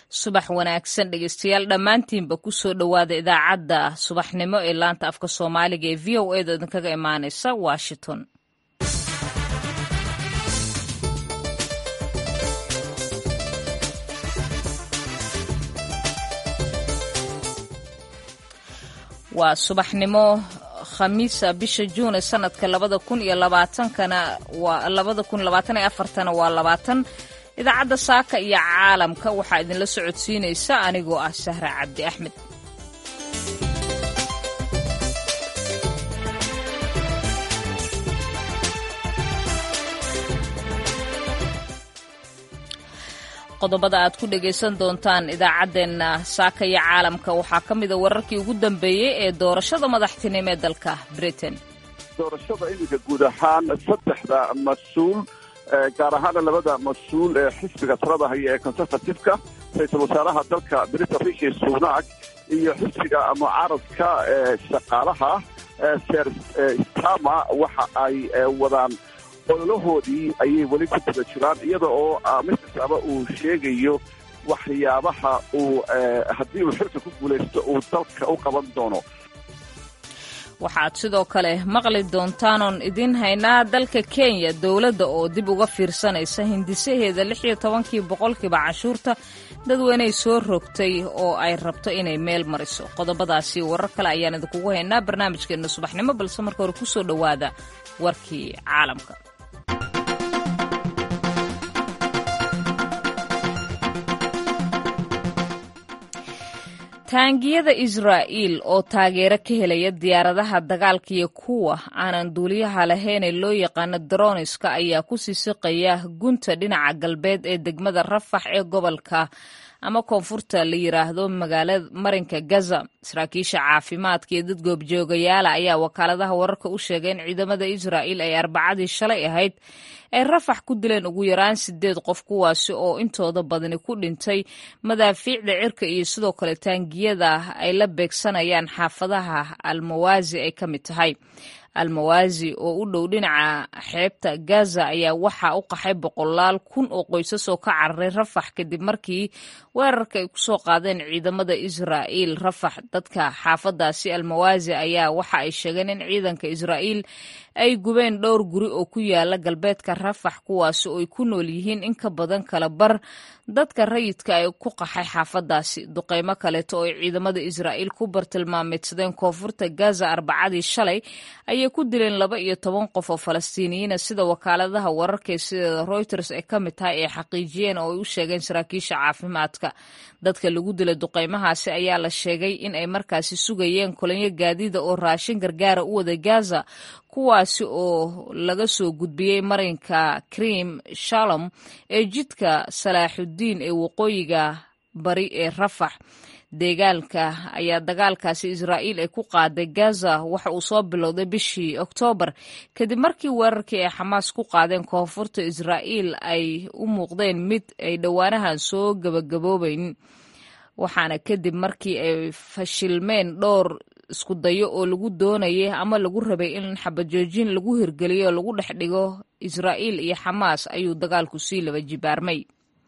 subax wanaagsan dhegeystayaal dhammaantiinba ku soo dhowaada idaacadda subaxnimo ee laanta afka soomaaliga ee v o eeda idinkaga imaaneysa washington waa subaxnimo khamiisa bisha juun ee sanadka labada kun iyo labaatankana waa labada kun labaatan iyo afartana waa labaatan idaacadda saaka iyo caalamka waxaa idinla socodsiinaysa anigoo ah sahra cabdi axmed qodobada aad ku dhegaysan doontaan idaacaddeenna saaka iyo caalamka waxaa ka mida wararkii ugu dambeeyey ee doorashada madaxtinimo ee dalka britain doorashada iminka guud ahaan saddexda mas-uul gaar ahaana labada mas-uul ee xisbiga talada haya ee conservativeka ra-iisul wasaaraha dalka britain rishi sunak iyo xisbiga mucaaradka ee shaqaalaha ser stama waxa ay wadaan ololahoodii ayay weli ku guda jiraan iyada oo mid kastaba uu sheegayo waxyaabaha uu haddii uu xilka ku guulaysto uu dalka u qaban doono waxaad sidoo kale maqli doontaanoon idiin haynaa dalka kenya dowladda oo dib uga fiirsanaysa hindisaheeda lix iyo tobankii boqolkiiba canshuurta dadweyney soo rogtay oo ay rabto inay meel mariso qodobadaasi warar kale ayaan idinkugu haynaa barnaamijkeenna subaxnimo balse marka hore kusoo dhowaada warkii caalamka taangiyada israa'iil oo taageero ka helaya diyaaradaha dagaalka iyo kuwa aanan duuliyaha lahaynee loo yaqaano droniska ayaa ku sii siqaya gunta dhinaca galbeed ee degmada rafax ee gobolka ama koonfurta la yiraahdo magaalada marinka gaza saraakiisha caafimaadka iyo dad goobjoogayaala ayaa wakaaladaha wararka u sheegay in ciidamada israa'iil ay arbacadii shalay ahayd ay rafax ku dileen ugu yaraan sideed qof kuwaasi oo intooda badani ku dhintay madaafiicda cirka iyo sidoo kale taangiyada ay la beegsanayaan xaafadaha almawaasi ay ka mid tahay almawaasi oo u dhow dhinaca xeebta gaza ayaa waxaa u qaxay boqolaal kun oo qoysas oo ka cararay rafax kadib markii weerarka ay kusoo qaadeen ciidamada israa'iil rafax dadka xaafadaasi almawaasi ayaa waxa ay sheegeen in ciidanka israa'iil ay gubeen dhowr guri oo ku yaala galbeedka rafax kuwaasi oo ay ku nool yihiin in ka badan kala bar dadka rayidka ay ku qaxay xaafadaasi duqeymo kaleeto oo ay ciidamada israa'iil ku bartilmaameedsadeen koonfurta gaza arbacadii shalay ayay ku dileen laba iyo toban qof oo falastiiniyiina sida wakaaladaha wararka sida reuters ay ka mid tahay ay xaqiijiyeen oo ay u sheegeen saraakiisha caafimaadka dadka lagu dilay duqeymahaasi ayaa la sheegay in ay markaasi sugayeen kulanyo gaadiida oo raashin gargaara u wada gaza kuwaasi oo laga soo gudbiyey marinka krim shalom ee jidka salaaxudiin ee waqooyiga bari ee rafax deegaalka ayaa dagaalkaasi israa'iil ay ku qaaday gaza waxa uu soo bilowday bishii oktoobar kadib markii weerarkii ay xamaas ku qaadeen koonfurta israa'iil ay u muuqdeen mid ay dhowaanahan soo gabagaboobayn waxaana kadib markii ay fashilmeen dhowr isku dayo oo lagu doonayay ama lagu rabay in xabajoojin lagu hirgeliyo oo lagu dhex dhigo israa'iil iyo xamaas ayuu dagaalku sii laba jibaarmay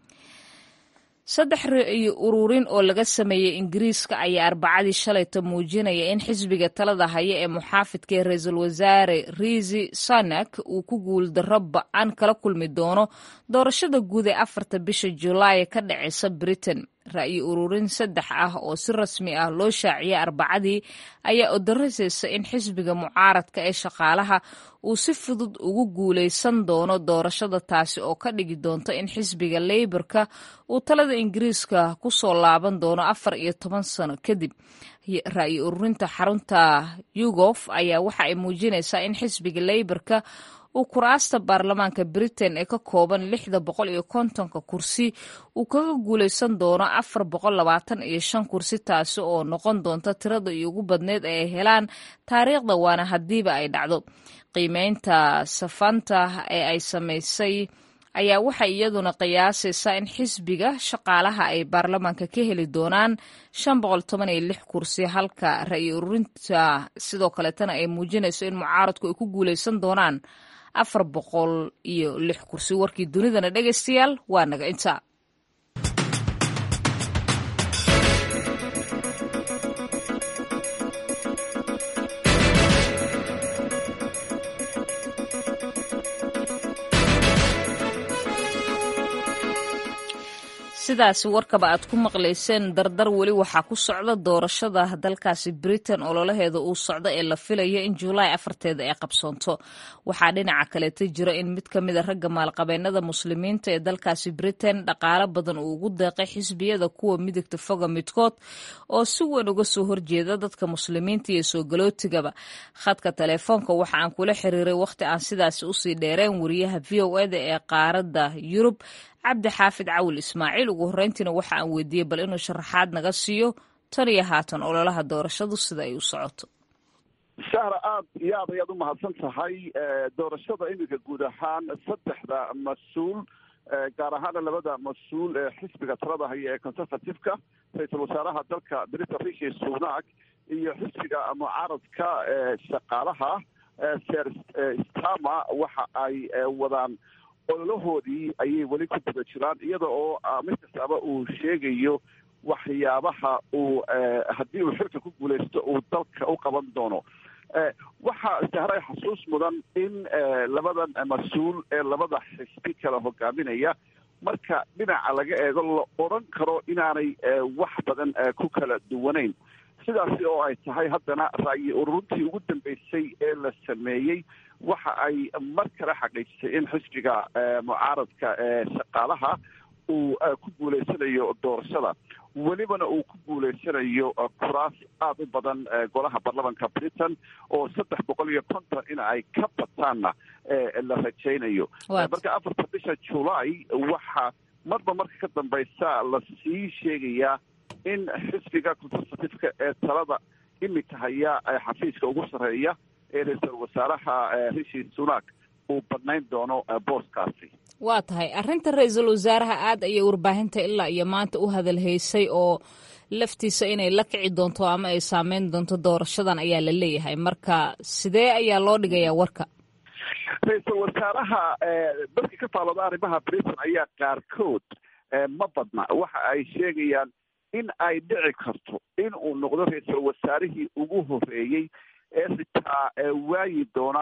saddex ra'yi ururin oo laga sameeyey ingiriiska ayaa arbacadii shalayta muujinaya in xisbiga talada haya ee muxaafidka ee ra-iisul wasaare riisi sanak uu ku guuldarro ba-an kala kulmi doono doorashada guud ee afarta bisha julaay ka dhaceysa britain ra'yi ururin saddex ah oo si rasmi ah loo shaaciyay arbacadii ayaa odarasaysa in xisbiga mucaaradka ee shaqaalaha uu si fudud ugu guulaysan doono doorashada taasi oo ka dhigi doonto in xisbiga leyborka uu talada ingiriiska ku soo laaban doono afar iyo toban sano kadib ra'yi ururinta xarunta yugof ayaa waxa ay muujinaysaa in xisbiga leyborka uu kuraasta baarlamaanka britain ee ka kooban lixda boqol iyo kontonka kursi uu kaga guulaysan doono afar boqol labaatan iyo shan kursi taasi oo noqon doonta tirada iyo ugu badneed ay helaan taariikhda waana haddiiba ay dhacdo qiimeynta safanta ee ay samaysay ayaa waxay iyaduna qiyaasaysaa in xisbiga shaqaalaha ay baarlamaanka ka heli doonaan shan boqol toban iyo lix kursi halka ra'yi ururinta sidoo kaleetana ay muujinayso in mucaaradku ay ku guulaysan doonaan afar boqol iyo lix kursi warkii dunidana dhegaystayaal waa naga intaa sidaasi warkaba aad ku maqlayseen dardar weli waxaa ku socda doorashada dalkaasi britain ololaheeda uu socdo ee la filayo in julaay afarteeda ay qabsoonto waxaa dhinaca kaleeta jira in mid ka mida ragga maalqabeennada muslimiinta ee dalkaasi britain dhaqaalo badan uu ugu deeqay xisbiyada kuwa midigta foga midkood oo si weyn uga soo horjeeda dadka muslimiinta iyo soo galootigaba khadka teleefoonka waxa aan kula xiriiray wakhti aan sidaasi usii dheereen wariyaha v o eda ee qaaradda yurub cabdi xaafid cawil ismaaciil ugu horreyntiina waxa aan weydiiyey bal inuu sharaxaad naga siiyo tan iyo haatan ololaha doorashadu sida ay u socoto shahra aad iyo aad ayaad u mahadsan tahay doorashada iminka guud ahaan saddexda mas-uul gaar ahaana labada mas-uul ee xisbiga talada haya ee conservative-ka ra-iisul wasaaraha dalka brita rishi sunak iyo xisbiga mucaaradka shaqaalaha ser stama waxa ay wadaan ololahoodii ayay weli ku guda jiraan iyada oo mid kastaba uu sheegayo waxyaabaha uu haddii uu xilka ku guulaysto uu dalka u qaban doono waxaa sahray xasuus mudan in labadan mas-uul ee labada xisbi kala hogaaminaya marka dhinaca laga eego la odran karo inaanay wax badan ku kala duwanayn sidaasi oo ay tahay haddana ra'yi ururuntii ugu dambeysay ee la sameeyey waxa ay mar kale xaqiijisay in xisbiga mucaaradka ee shaqaalaha uu ku guulaysanayo doorashada welibana uu ku guulaysanayo kuraas aada u badan golaha baarlamanka britain oo saddex boqol iyo konton in ay ka bataanna la rajaynayo marka afarta bisha july waxaa marba marka ka dambaysa lasii sheegayaa in xisbiga conservative-ka ee talada imika haya xafiiska ugu sarreeya ee ra-iisul wasaaraha rishi sunak uu badnayn doono booskaasi waa tahay arrinta ra-iisul wasaaraha aad ayay warbaahinta ilaa iyo maanta u hadalhaysay oo laftiisa inay la kici doonto ama ay saameyn doonto doorashadan ayaa la leeyahay marka sidee ayaa loo dhigayaa warka ra-iisul wasaaraha dadka ka faalooda arrimaha britain ayaa qaarkood ma badna waxa ay sheegayaan in ay dhici karto in uu noqdo ra-iisul wasaarihii ugu horeeyey ee xitaa waayi doona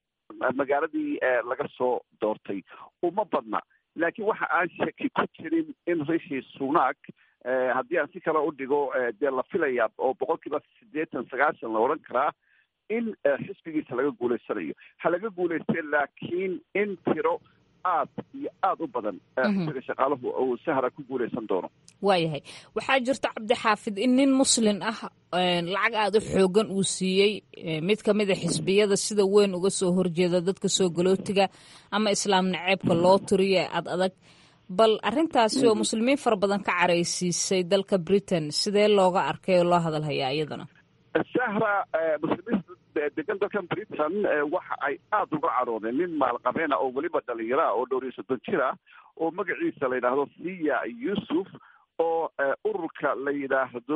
magaaladii laga soo doortay uma badna laakiin waxa aan shaki ku jirin in rishi sunak haddii aan si kale u dhigo dee la filaya oo boqol kiiba siddeetan sagaashan la odhan karaa in xisbigiisa laga guulaysanayo ha laga guulaystee laakiin in tiro aad iyo aada u badan xisbiga shaqaaluhu uu sahra ku guulaysan doono waayahay waxaa jirta cabdixaafid in nin muslin ah lacag aada u xoogan uu siiyey mid ka mid a xisbiyada sida weyn uga soo horjeeda dadka soo galootiga ama islaam naceebka loo tiriyo ee ad adag bal arrintaasi oo muslimiin fara badan ka caraysiisay dalka britain sidee looga arkay oo loo hadalhayaa iyadana sahra muslimiinta degan dalkan britain waxa ay aada uga caroodeen nin maalqabeena oo weliba dhalinyara oo dhowr iyo soddon jir ah oo magaciisa la yidhaahdo siya yuusuf oo ururka la yidhaahdo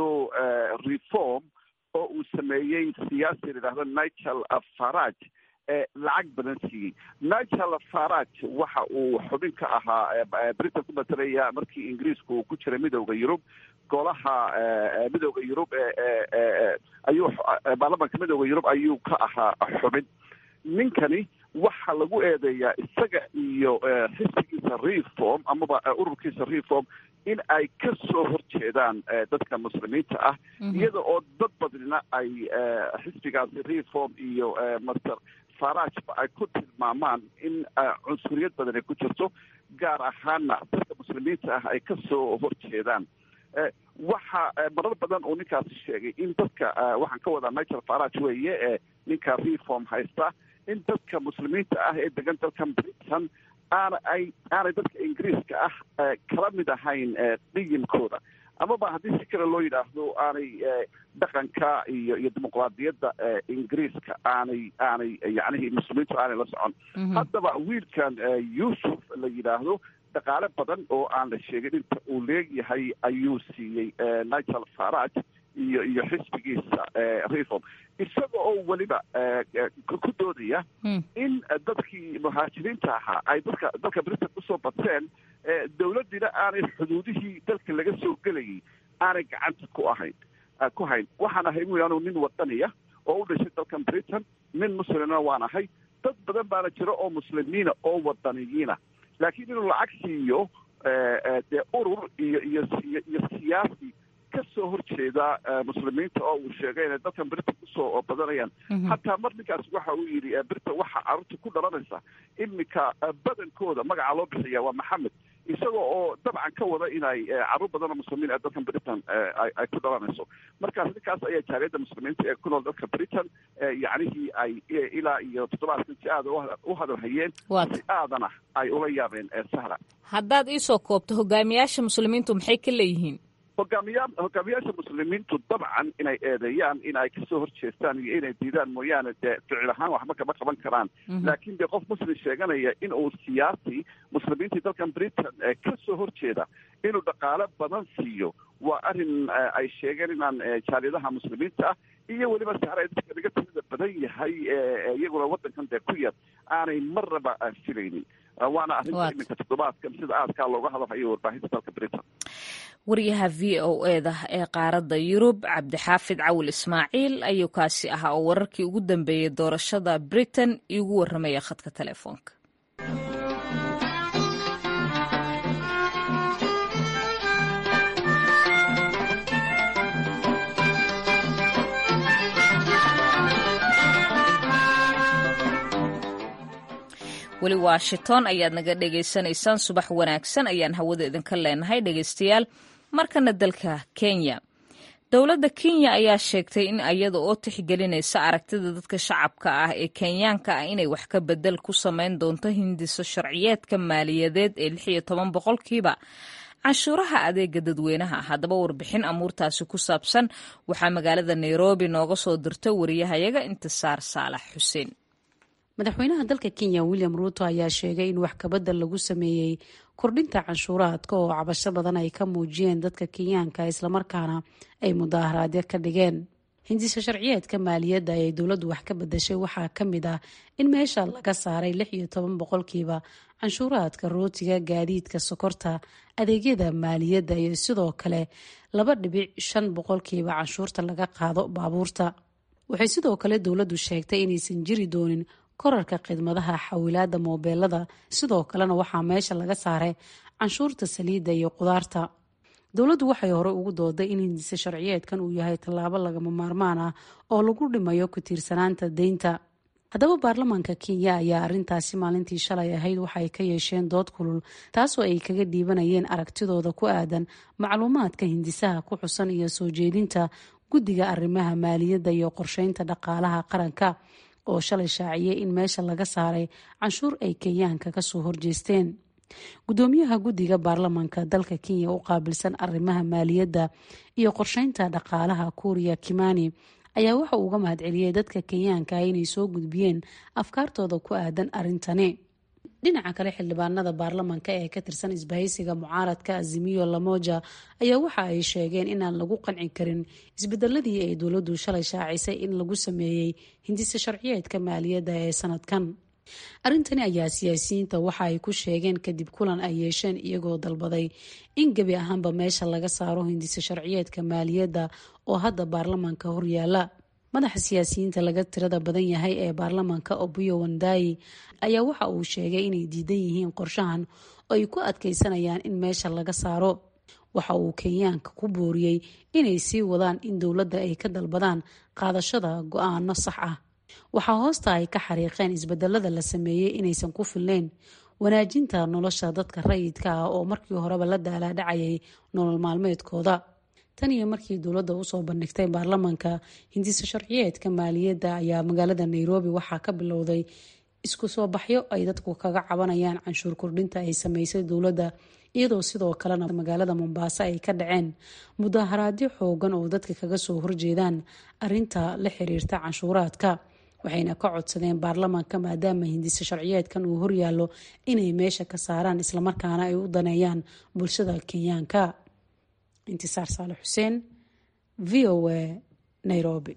reform oo uu sameeyey siyaasi la yidhahdo nigel farag lacag badan siiyey nigel farag waxa uu xubin ka ahaa britain ku matalaya markii ingiriiska uu ku jiray midowda yurub golaha midowda yurub ayuu baarlamanka midowda yurub ayuu ka ahaa xubin ninkani waxa lagu eedeeyaa isaga iyo xisbigiisa reform amaba ururkiisa reform in ay ka soo horjeedaan dadka muslimiinta ah iyada oo dad badnina ay xisbigaasi reform iyo master farajba ay ku tilmaamaan in cunsuriyad badan ay ku jirto gaar ahaana dadka muslimiinta ah ay ka soo horjeedaan waxa marar badan uu ninkaasi sheegay in dadka waxaan ka wadaa nigel faraj weeye ee ninka reform haysta in dadka muslimiinta ah ee degan dalkan britain aana ay aanay dadka ingiriiska ah kala mid ahayn dhiyimkooda amaba haddii si kale loo yidhaahdo aanay dhaqanka iyo iyo dimuqraadiyadda ingiriiska aanay aanay yacnihii muslimiintu aanay la socon haddaba wiilkan yuusuf la yidhaahdo dhaqaale badan oo aan la sheegin inta uu leegyahay ayuu siiyey nigel faraj iyo iyo xisbigiisa reform isaga oo weliba ku doodaya in dadkii muhaajiriinta ahaa ay dadka dalka britain usoo bateen dowladdiina aanay xuduudihii dalka laga soo gelayay aanay gacanta ku ahayn ku hayn waxaan ahay buu anu nin wadaniya oo u dhashay dalkan britain nin muslimna waan ahay dad badan baana jira oo muslimiina oo wadaniyiina laakiin inuu lacag siiyo dee urur iyo iyo iyo siyaasi kasoo horjeeda muslimiinta oo uu sheegay inay dadkan britain kusoo badanayaan hataa mar ninkaas waxa uu yidhi britain waxa carruurta ku dhalanaysa iminka badankooda magaca loo bixiya waa maxamed isaga oo dabcan ka wada inay carruur badan oo muslimiin ee dalkan britain ay ku dhalanayso markaas ninkaas ayaa jaaliyadda muslimiinta ee ku nool dalka britain yacnihii ay ilaa iyo toddobaadkan si aada u hadalhayeen si aadana ay ula yaabeen sahla haddaad iisoo koobto hogaamiyaasha muslimiintu maxay ka leeyihiin hogaamiya hogaamiyaasha muslimiintu dabcan inay eedeeyaan in ay kasoo horjeestaan iyo inay diidaan mooyaane dee ficil ahaan waxba kama qaban karaan laakiin dee qof muslim sheeganaya in uu siyaasi muslimiintii dalkan britain kasoo horjeeda inuu dhaqaale badan siiyo waa arrin ay sheegeen inaan jaaliyadaha muslimiinta ah iyo weliba sahra dadka laga tirada badan yahay iyaguna waddankan dee ku yar aanay marnaba filaynin waana arrinta iminka toddobaadkan sida aadkaa looga hadalhayo warbaahinta dalka britain waryaha v o eda ee qaaradda yurub cabdixaafid cawil ismaaciil ayuu kaasi ahaa oo wararkii ugu dambeeyey doorashada britain iigu warramaya khadka telefoonka weli washington ayaad naga dhegaysanaysaan subax wanaagsan ayaan hawada idinka leenahay dhegaystayaal markana dalka kenya dowladda kenya ayaa sheegtay in iyada oo tixgelinaysa aragtida dadka shacabka ah ee kenyaanka ah inay wax ka bedel ku samayn doonto hindiso sharciyeedka maaliyadeed ee lix iyo toban boqolkiiba canshuuraha adeega dadweynaha haddaba warbixin amuurtaasi ku saabsan waxaa magaalada nairobi nooga soo dirta wariyahayaga intisaar saalax xuseen madaxweynaha dalka kenya william ruuto ayaa sheegay in wax kabadal lagu sameeyey kordhinta canshuuraadka oo cabasho badan ay ka muujiyeen dadka kenyaanka islamarkaana ay mudaaharaadyo ka dhigeen hindiso sharciyeedka maaliyadda ee dowladdu wax ka bedashay waxaa ka mid ah in meesha laga saaray lix iyo toban boqolkiiba canshuuraadka rootiga gaadiidka sokorta adeegyada maaliyadda iyo sidoo kale laba dhibic shan boqolkiiba canshuurta laga qaado baabuurta waxay sidoo kale dowladdu sheegtay inaysan jiri doonin korarka khidmadaha xawilaada moobeelada sidoo kalena waxaa meesha laga saaray canshuurta saliidda iyo qudaarta dowladdu waxay hore ugu dooday in hindise sharciyeedkan uu yahay tallaabo lagama maarmaan ah oo lagu dhimayo ku tiirsanaanta deynta haddaba baarlamaanka kenya ayaa arintaasi maalintii shalay ahayd waxay ka yeesheen dood kulul taasoo ay kaga dhiibanayeen aragtidooda ku aadan macluumaadka hindisaha ku xusan iyo soo jeedinta guddiga arrimaha maaliyadda iyo qorsheynta dhaqaalaha qaranka oo shalay shaaciyey in meesha laga saaray canshuur ay kenyaanka kasoo horjeesteen gudoomiyaha guddiga baarlamaanka dalka kenya u qaabilsan arrimaha maaliyadda iyo qorsheynta dhaqaalaha kuuriya kimani ayaa waxa uu uga mahadceliyey dadka kenyaanka inay soo gudbiyeen afkaartooda ku aadan arintani dhinaca kale xildhibaanada baarlamaanka ee ka tirsan isbahaysiga mucaaradka azimiyo lamoja ayaa waxa ay sheegeen inaan lagu qanci karin isbedeladii ay dowladdu shalay shaacisay in lagu sameeyey hindise sharciyeedka maaliyadda ee sanadkan arrintani ayaa siyaasiyiinta waxa ay ku sheegeen kadib kulan ay yeesheen iyagoo dalbaday in gebi ahaanba meesha laga saaro hindise sharciyeedka maaliyadda oo hadda baarlamaanka horyaala madaxa siyaasiyiinta laga tirada badan yahay ee baarlamaanka obuyo wandayi ayaa waxa uu sheegay inay diidan yihiin qorshahan oo ay ku adkeysanayaan in meesha laga saaro waxa uu kenyaanka ku booriyey inay sii wadaan in dowladda ay ka dalbadaan qaadashada go-aano sax ah waxaa hoosta ay ka xariiqeen isbedelada la sameeyey inaysan ku filneyn wanaajinta nolosha dadka rayidka ah oo markii horeba la daalaadhacayay nolol maalmeedkooda tan iyo markii dowladda usoo bandhigtay baarlamaanka hindise sharciyeedka maaliyadda ayaa magaalada nairobi waxaa ka bilowday isku soo baxyo ay dadku kaga cabanayaan canshuur kordhinta ay sameysay dowladda iyadoo sidoo kalena magaalada mombaaso ay ka dhaceen mudaharaadyo xoogan oo dadka kaga soo horjeedaan arinta la xiriirta canshuuraadka waxayna ka codsadeen baarlamaanka maadaama hindise sharciyeedkan uu horyaallo inay meesha ka saaraan islamarkaana ay u daneeyaan bulshada kenyaanka intisaar saale xuseen v o a nairobi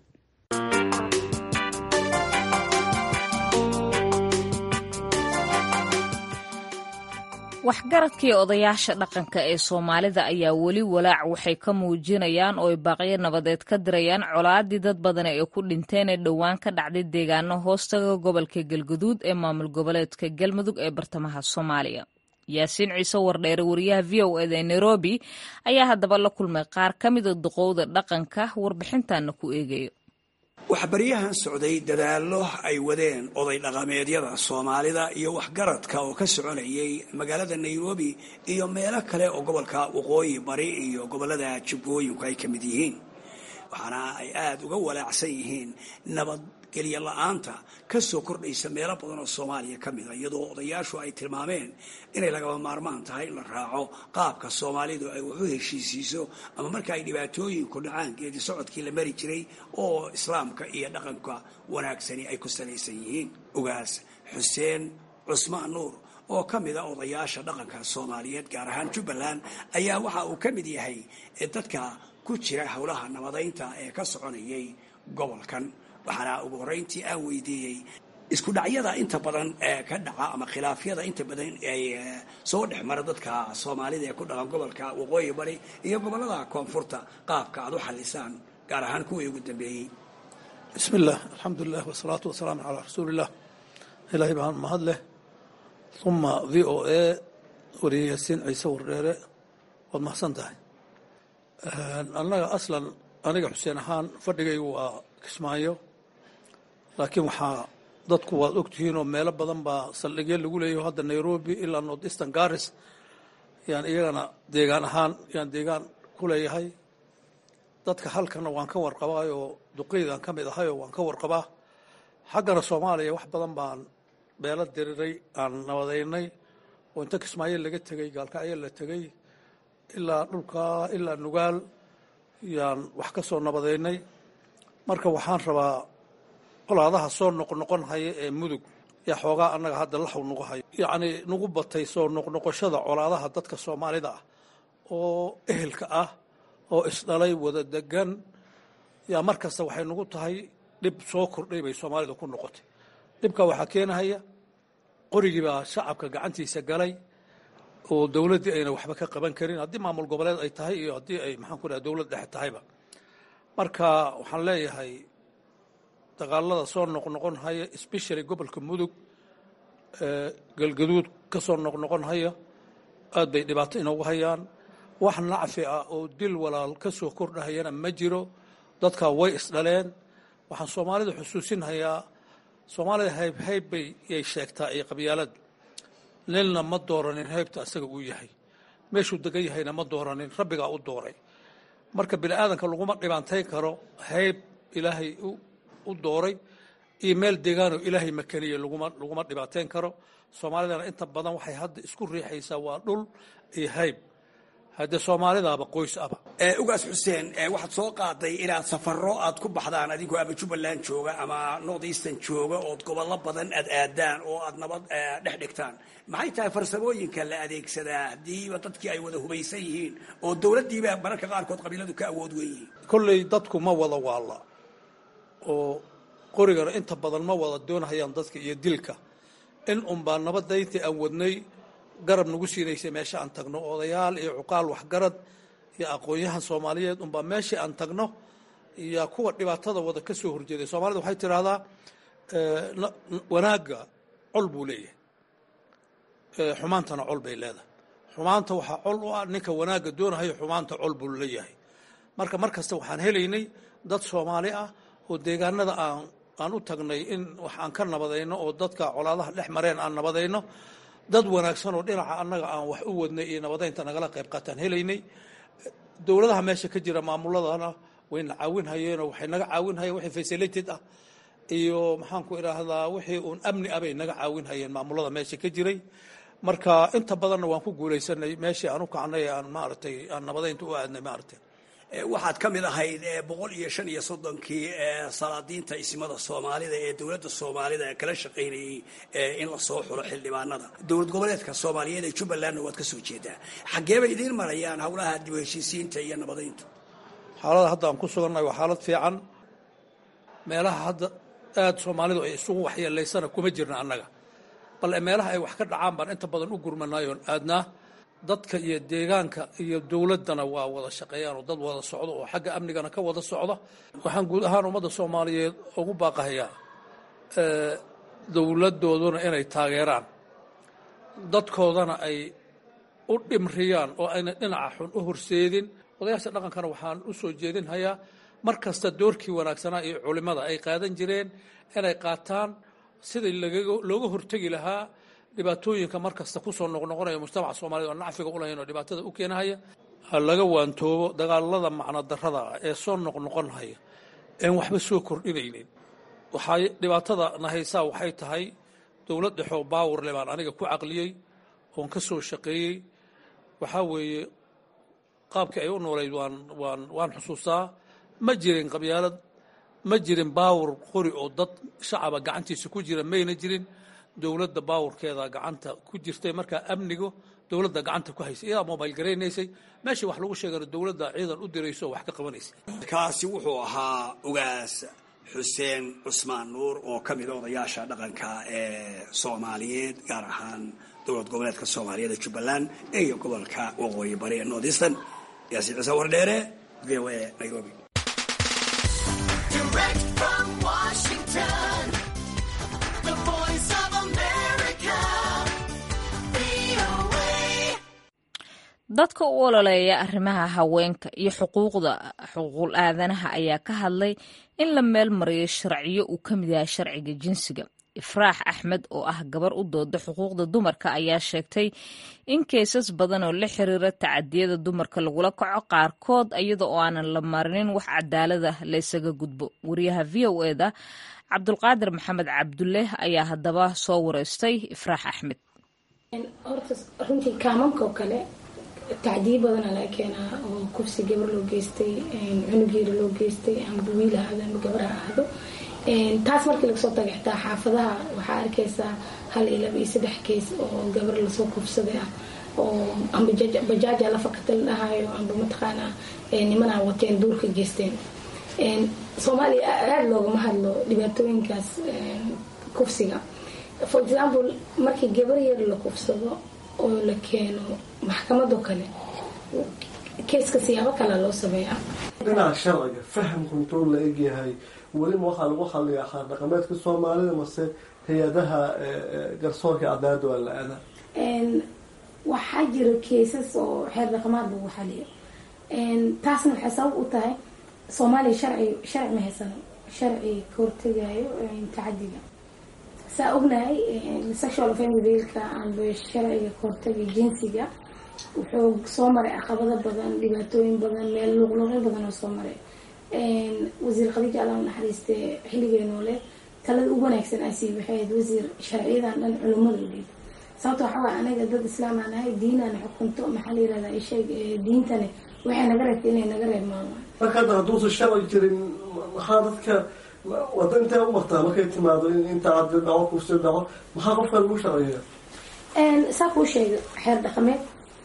waxgaradkii odayaasha dhaqanka ee soomaalida ayaa weli walaac waxay ka muujinayaan oo ay baaqyo nabadeed ka dirayaan colaadii dad badan ee ku dhinteen ee dhowaan ka dhacday deegaano hoostaga gobolka galguduud ee maamul goboleedka galmudug ee bartamaha soomaaliya yaasiin ciise wardheere wariyaha v o eda ee nairobi ayaa haddaba la kulmay qaar ka mida duqowda dhaqanka warbixintaana ku eegayo waxbaryahan socday dadaallo ay wadeen oday dhaqameedyada soomaalida iyo waxgaradka oo ka soconayay magaalada nairobi iyo meelo kale oo gobolka waqooyi bari iyo gobolada jubbooyinku ay ka mid yihiin waxaana ay aada uga walaacsan yihiin nabadgelyo la-aanta ka soo kordhaysa meelo badan oo soomaaliya ka mida iyadoo odayaashu ay tilmaameen inay lagaba maarmaan tahay in la raaco qaabka soomaalidu ay wax u heshiisiiso ama marka ay dhibaatooyinku dhacaan geedi socodkii la mari jiray oo islaamka iyo dhaqanka wanaagsani ay ku salaysan yihiin ogaas xuseen cusmaan nuur oo ka mida odayaasha dhaqanka soomaaliyeed gaar ahaan jubbaland ayaa waxa uu ka mid yahay dadka ku jira howlaha nabadaynta ee ka soconayay gobolkan waxaana ugu horreyntii aan weydiiyey isku dhacyada inta badan ee ka dhaca ama khilaafyada inta badan ay soo dhex mara dadka soomaalida ee ku dhaqan gobolka waqooyi bari iyo gobolada koonfurta qaabka aad u xalisaan gaar ahaan kuwii ugu dambeeyey bismi illah alxamdulilah wasalaatu wasalaamu calaa rasuuliillah ilaahay baan mahad leh uma v o a wariye yaasiin ciise wardheere waad mahadsan tahay annaga aslan aniga xuseen ahaan fadhigaygu waa kismaayo laakiin waxaa dadku waad ogtihiin oo meelo badan baa saldhigyo lagu leeyaho hadda nairobi ilaa north eastern garis yaan iyagana deegaan ahaan yaan deegaan ku leeyahay dadka halkana waan ka warqabaa oo duqeydaan ka mid ahay oo waan ka warqabaa xaggana soomaaliya wax badan baan beelo diriray aan nabadaynay oo inta kismaayo laga tegey gaalkacyo la tegey ilaa dhulkaa ilaa nugaal yaan wax ka soo nabadaynay marka waxaan rabaa colaadaha soo noqnoqon haya ee mudug yaa xoogaa annaga hadda laxw nagu hayo yacnii nagu batay soo noqnoqoshada colaadaha dadka soomaalida ah oo ehelka ah oo isdhalay wada degan yaa mar kasta waxay nagu tahay dhib soo kordhay bay soomaalida ku noqotay dhibka waxaa keenahaya qorigii baa shacabka gacantiisa galay oo dowladdii ayna waxba ka qaban karin haddii maamul goboleed ay tahay iyo haddii ay maxaan ku dhaha dowlad dhexe tahayba marka waxaan leeyahay dagaalada soo noqnoqon haya especially gobolka mudug galgaduud ka soo noqnoqon haya aad bay dhibaato inoogu hayaan wax nacfi ah oo dil walaal ka soo kordhahayana ma jiro dadkaa way isdhaleen waxaan soomaalida xusuusin hayaa soomaalida hayb hayb bay yay sheegtaa iyo qabyaalad nilna ma dooranin haybta asaga uu yahay meeshuu degan yahayna ma dooranin rabbigaa u dooray marka bini aadanka laguma dhibaantayn karo hayb ilaahay u dooray iyo meel deegaanoo ilaahay makaniye laguma laguma dhibaateyn karo soomaalidana inta badan waxay hadda isku riixaysaa waa dhul iyo hayb haddee soomaalidaaba qoys aba ugaas xuseen waxaad soo qaaday inaad safaro aad ku baxdaan adigoo ama jubbaland jooga ama north eastern jooga ood gobollo badan aad aadaan oo aad nabad dhex dhigtaan maxay tahay farsamooyinka la adeegsadaa haddiiba dadkii ay wada hubaysan yihiin oo dowladdiiba mararka qaarkood qabiiladu ka awood weyn yihiin kolley dadku ma wada waalla oo qorigana inta badan ma wada doonhayaan dadka iyo dilka in unbaa nabadayntii aan wadnay garab nagu siinaysay meesha aan tagno odayaal iyo cuqaal waxgarad iyo aqoon-yahan soomaaliyeed unbaa meeshii aan tagno iyo kuwa dhibaatada wada ka soo horjeeday soomaalida waxay tidhaahdaa wanaagga col buu leeyahay xumaantana col bay leedahay xumaanta waxaa col u ah ninka wanaagga doonahayo xumaanta col buu leeyahay marka mar kasta waxaan helaynay dad soomaali ah oo deegaanada aan aan u tagnay in wax aan ka nabadayno oo dadka colaadaha dhex mareen aan nabadayno dad wanaagsan oo dhinaca annaga aan wax u wadnay iyo nabadaynta nagala qayb qaataan helaynay dowladaha meesha ka jira maamuladana wayna caawin hayeenoo waxay naga caawin hayeen wixii facilitated ah iyo maxaan ku idhaahdaa wixii uun amni ah bay naga caawin hayeen maamulada meesha ka jiray marka inta badanna waan ku guulaysanay meeshii aan u kacnay aan maaragtay aan nabadaynta u aadnay maaragtay waxaad ka mid ahayd boqol iyo shan iyo soddonkii salaadiinta ismada soomaalida ee dowladda soomaalida kala shaqaynayey in lasoo xulo xildhibaanada dowlad goboleedka soomaaliyeed ee jubbalandna waad ka soo jeedaa xaggee bay idiin marayaan howlaha dib u heshiisiinta iyo nabadaynta xaalada hadda aan ku sugannahay waa xaalad fiican meelaha hadda aad soomaalidu ay isugu waxyeelaysana kuma jirna annaga bal meelaha ay wax ka dhacaan baan inta badan u gurmanayoon aadnaa dadka iyo deegaanka iyo dowladdana waa wada shaqeeyaan oo dad wada socdo oo xagga amnigana ka wada socda waxaan guud ahaan ummadda soomaaliyeed ugu baaqahayaa dowladdooduna inay taageeraan dadkoodana ay u dhimriyaan oo ayna dhinaca xun u horseedin odayaasha dhaqankana waxaan u soo jeedinhayaa mar kasta doorkii wanaagsanaa iyo culimmada ay qaadan jireen inay qaataan sidai looga hortegi lahaa dhibaatooyinka mar kasta kusoo noqnoqonaya mujtamaca soomaaliyed oo nacfiga ulahayn oo dhibaatada u keenahaya ha laga waantoobo dagaalada macno darrada ah ee soo noqnoqonhaya een waxba soo kordhinaynin waxay dhibaatada nahaysaa waxay tahay dowlad dhexoo baawurle baan aniga ku caqliyey oon ka soo shaqeeyey waxaa weeye qaabkii ay u noolayd waan waan waan xusuustaa ma jirin qabyaalad ma jirin baawur qori oo dad shacaba gacantiisa ku jira mayna jirin dowladda baawurkeeda gacanta ku jirtay markaa amnigu dowladda gacanta ku haysay iyadaa mobayl garaynaysay meeshii wax lagu sheegana dowladda ciidan u dirayso oo wax ka qabanaysay kaasi wuxuu ahaa ugaas xuseen cusmaan nuur oo ka mida odayaasha dhaqanka ee soomaaliyeed gaar ahaan dowlad goboleedka soomaaliyeed ee jubbaland iyo gobolka waqooyi bari ee north eastern yaasiin ciise wardheere v o a nairobi dadka u ololeeya arrimaha haweenka iyo xuquuqda xuquuqul aadanaha ayaa ka hadlay in la meel mariyo sharciyo uu ka mid yahay sharciga jinsiga ifraax axmed oo ah gabar u dooda xuquuqda dumarka ayaa sheegtay in keesas badan oo la xiriira tacadiyada dumarka lagula kaco qaarkood iyada oo aanan la marinin wax cadaalada laysaga gudbo wariyaha v o eda cabdulqaadir maxamed cabdulle ayaa haddaba soo wareystay ifraax axmed horta runtii kaamamka oo kale tacdiyo badana laga keenaa oo kufsi gabar loo geystay cunugeeda loo geystay amba wiil ha ahaado amba gabar ha ahaado taas markii lagasoo taga xitaa xaafadaha waxaa arkaysaa hal iyo laba iyo saddex keys oo gabar lasoo kufsaday ah oo amba bajaaja la fakata la dhahayo amba mataqaanaa nimanaa wateen duurka geysteen soomaaliya aada loogama hadlo dhibaatooyinkaas kufsiga for example markii gabar yar la kufsado oo la keeno maxkamadoo kale keeska siyaabo kale loo sameeya dhinaca sharciga fahamku intuu la egyahay weliba waxaa lagu hadlayaa qaar dhaqameedka soomaalida mase hay-adaha garsoorka cadaalada waa la aadaa waxaa jiro keesas oo xeer dhaqamaad lagu xaliyo taasna waxay sabab u tahay soomaaliya sharci sharci ma haysano sharci ka hortegayo tacadiga saa ognahay sexual offensivilka amba sharciga ka hortega jinsiga wuxuu soo maray caqabado badan dhibaatooyin badan meel luqluqyo badan oo soo maray wasiir khadiija allah naxariiste xilligay noole talada ugu wanaagsan asii waxay ahayd wasiir sharciyadan dhan culimada udhiib sababta waxaa waay anaga dad islaama nahay diinana xukunto maxaa la yirahdaa isheeg diintani waxay naga reebtay inay naga reebmaan marka hadda hadduusan sharci jirin maxaa dadka wada intee u martaa markay timaado in inta cadi dhaco kufsi dhaco maxaa qofka lagu sharciya saa kuu sheega xeer dhaqameed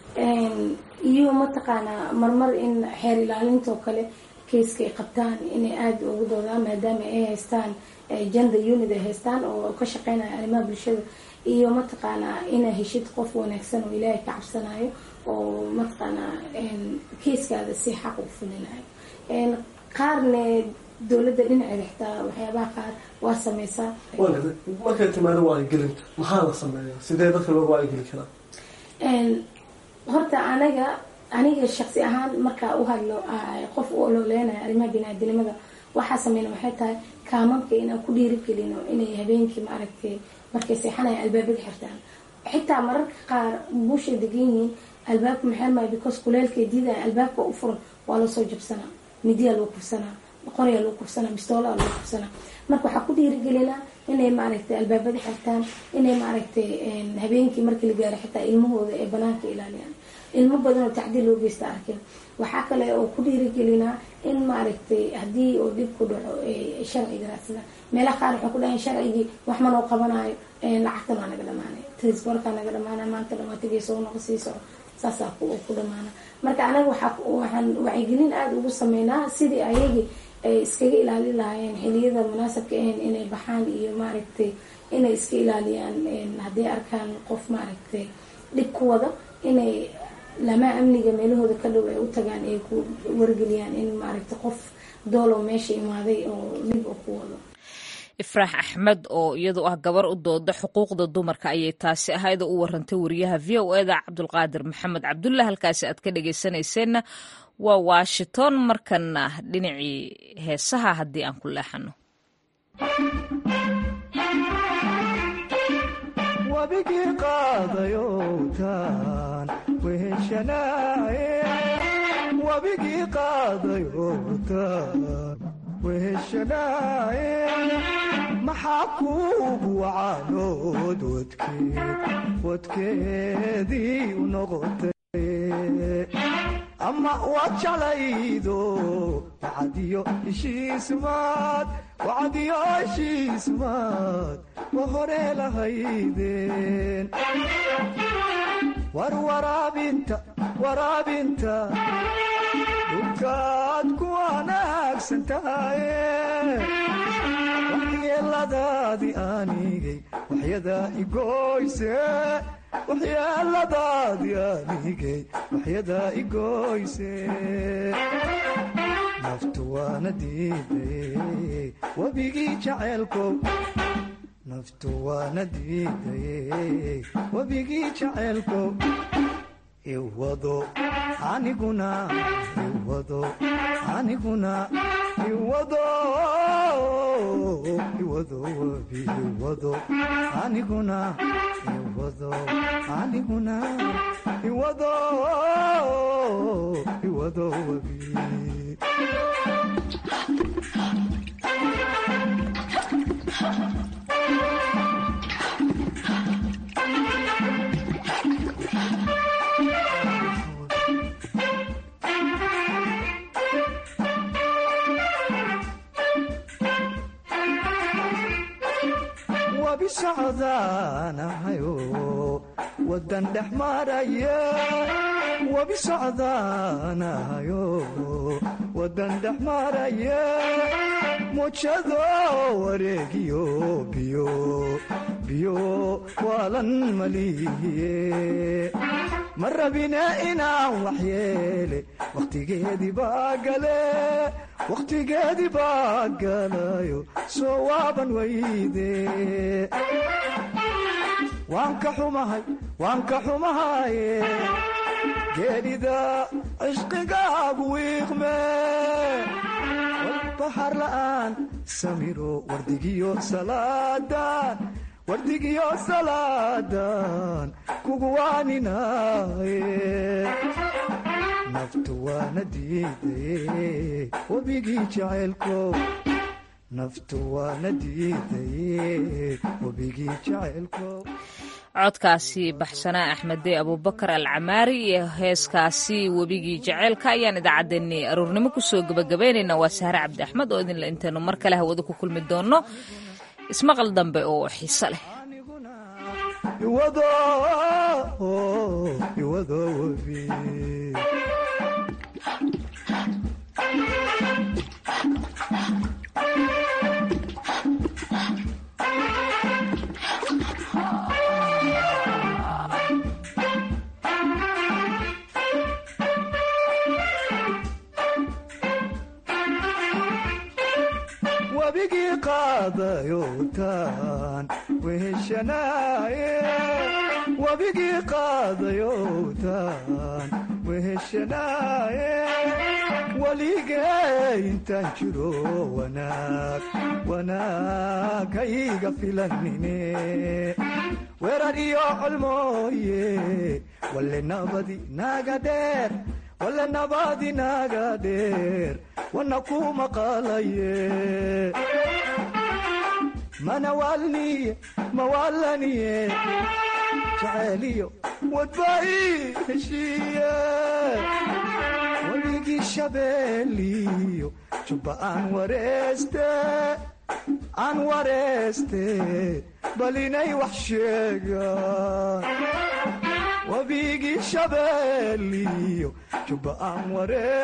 iyo mataqaanaa marmar in xeer ilaalintoo kale keiska ay qabtaan inay aada ugu doodaan maadaama ay haystaan gender unit ay haystaan oo ka shaqeynaya arrimaha bulshada iyo mataqaanaa inaa heshid qof wanaagsan oo ilaahay ka cabsanayo oo mataqaanaa keiskaada si xaq u fulinayo qaarne dowladda dhinaceeda xitaa waxyaabaha qaar waa sameysaa markay timaado wacyigelinta maxaa la sameeya sidee dadka looga wacyigeli karaa horta anaga aniga shaqsi ahaan markaa u hadlo qof u ololeynayo arrimaha binaadinimada waxaa sameyna waxay tahay kaamamka inaan ku dhiirigelino inay habeenkii maaragtay markay seexanaya albaabada xirtaan xitaa mararka qaar buushay degan yihiin albaabka maxelmay because kuleelkay diidaya albaabka u furan waa lasoo jabsanaa midiyaa loo kufsanaa qoryaa loo kufsanaa bistoolaa loo kufsanaa marka waxaa ku dhiirigelinaa inay maaragtay albaabada xirtaan inay maaragtay habeenkii markii la gaaro xitaa ilmahooda ee banaanka ilaaliyaan ilmo badan oo tacdiil loo geysta arkeen waxaa kale oo ku dhiirigelinaa in maaragtay haddii oo dhib ku dhaco sharciga raadsada meelaha qaar waxay ku dhahayn sharcigii wax manoo qabanayo lacagtan waa naga dhamaanay trisborkaa naga dhamaanay maanta dhamaatiga soo noqo sii soco saasaa ku dhamaana marka anaga waxaan wacyigelin aada ugu sameynaa sidii ayagii ay iskaga ilaalin lahaayeen xiliyada munaasabka ahayn inay baxaan iyo maaragtay inay iska ilaaliyaan hadday arkaan qof maaragtay dhib ku wada inay lamaa amniga meelahooda ka dhow ay u tagaan ay ku wargeliyaan in maaragtay qof doolow meesha imaaday oo dhib u ku wado ifraax axmed oo iyadu ah gabar u dooda xuquuqda dumarka ayay taasi ahayd oo u warantay wariyaha v o eda cabdulqaadir maxamed cabdulla halkaasi aad ka dhegeysanayseena waa washington markana dhinacii heesaha haddii aan ku leexano wabigii qaadayowtaan weheshanaaye wabigii qaadayowtaan weheshanaaye maxaa kuugu wacanood wadkeed wadkeedii u noqotay ama waad jeclaydo wacadiyo heshiismaad wacadiyo heshiismaad wa hore lahaydeen war waraabinta waraabinta dhulkaad ku wanaagsan tahaye waxyeeladaadii anigay waxyadaa igoyse waxyeeladaadii anigay waxyadaa igoyse naftu waana diidaye webigii jaceelkow naftu waana diidaye webigii jaceelkow iwado aniguna iwado aniguna iwado iwado webi iwado aniguna iwado aniguna iwado iwado webi wabi socdaanahayo wadan dhex maraya wabi socdaanahayo wadan dhex maraya mujado wareegiyo biyo biyo waalan malihiye ma rabine inaan waxyeele wakhtigeedii baa gale wakhtigeedii baa galayo soo waaban weyde waan ka xumahay waan ka xumahaye geedhida cishqigaagu wiiqme walbaxar la'aan samiro wardigiyo salaadan wardigiyo salaadan kugu waaninaye naftu waana diidaye webigii jaceylkow naftu waana diidaye webigii jaceylkow codkaasi baxsanaa axmedey abuubakar alcamaari iyo heeskaasi webigii jaceylka ayaan idaacaddeenni aroornimo kusoo gebagabaynaynaa waa sahre cabdi axmed oo idinle intaynu mar kale hawada ku kulmi doonno ismaqal dambe oo xiiso leh iwado iwado webi wabigii qaadayowtaan weheshanaaye wabigii qaadayowtaan weheshanaaye weligee intaan jiro wanaag wanaagayga filanine weerar iyo colmooye walle nabadi naga dheer walle nabadi naga dheer wana ku maqalaye mana waalniye mawaalaniye jaceyliyo wadbai heshiiye weligii shabeeliyo jubba aan wareeste aan wareeste bal inay wax sheegaan wabigii shabeeliyo jubba aan waree